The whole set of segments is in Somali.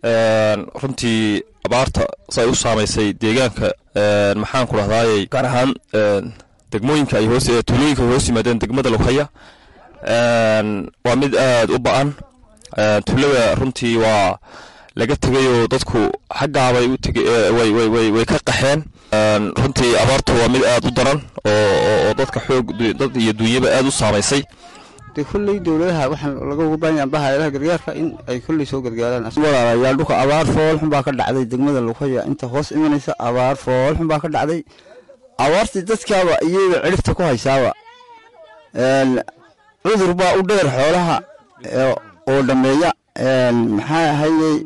runtii abaarta say u saamaysay deegaanka maxaan ku dhahdaayey gaar ahaan degmooyinka ay hoos tuulooyinka ay hoos yimaadeen degmada lughaya waa mid aad u ba-an tuulada runtii waa laga tegay oo dadku xaggaabay u tegay way ka qaxeen runtii abaartu waa mid aad u daran oo dadka xoog dad iyo duunyaba aad u saamaysay de kolley dowladaha waxaan laga uga baahan yahay bahayadaha gargaarka in ay kolley soo gargaaraan walaalayaal dhulka abaar foolxun baa ka dhacday degmada lughaya inta hoos imanaysa abaar foolxun baa ka dhacday abaartii dadkaaba iyada cirifta ku haysaaba cudur baa u dheer xoolaha oo dhammeeya maxaa ahayey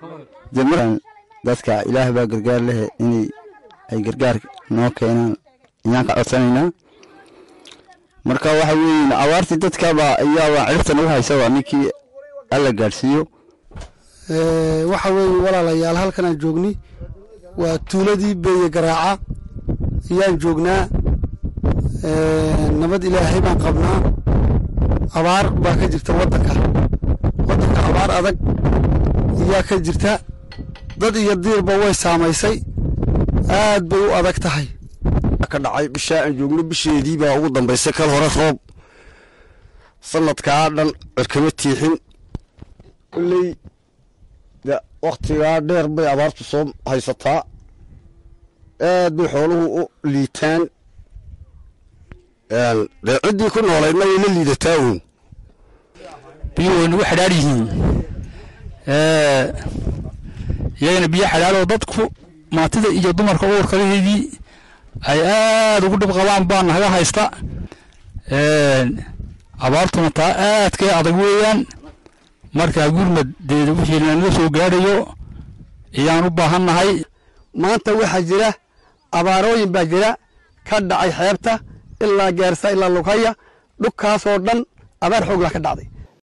dadka ilaah baa gargaar lehe inay ay gargaar noo keenaan ayaan ka codsanaynaa marka waxa weeye abaartii dadkaba ayaaba cirifta nagu haysaba ninkii alla gaadhsiiyo waxa weeye walaalayaal halkan aan joogni waa tuuladii beeye garaaca ayaan joognaa nabad ilaahay baan qabnaa abaar baa ka jirta waddanka waddanka abaar adag ayaa ka jirta dad iyo diirba way saamaysay aad bay u adag tahay ka dhacay bishaa aan joogno bisheedii baa ugu dambaysay kal hore roob sanadkaa dhan cirkama tiixin kolley de wakhtigaa dheer bay abaartu soo haysataa aad bay xooluhu u liitaan dee ciddii ku noolaydna way la liidataa uun biyo way nagu xidhaar yihiin iyagana biyo xidhaaroo dadku maatida iyo dumarka uurkalaheedii ay aad ugu dhib qabaan baa naga haysta abaartuna taa aadkee adag weeyaan markaa gurmaddeeda wixii lanaga soo gaadhayo ayaan u baahannahay maanta waxaa jira abaarooyin baa jira ka dhacay xeebta ilaa gaarsa ilaa lughaya dhulkaasoo dhan abaar xoogla ka dhacday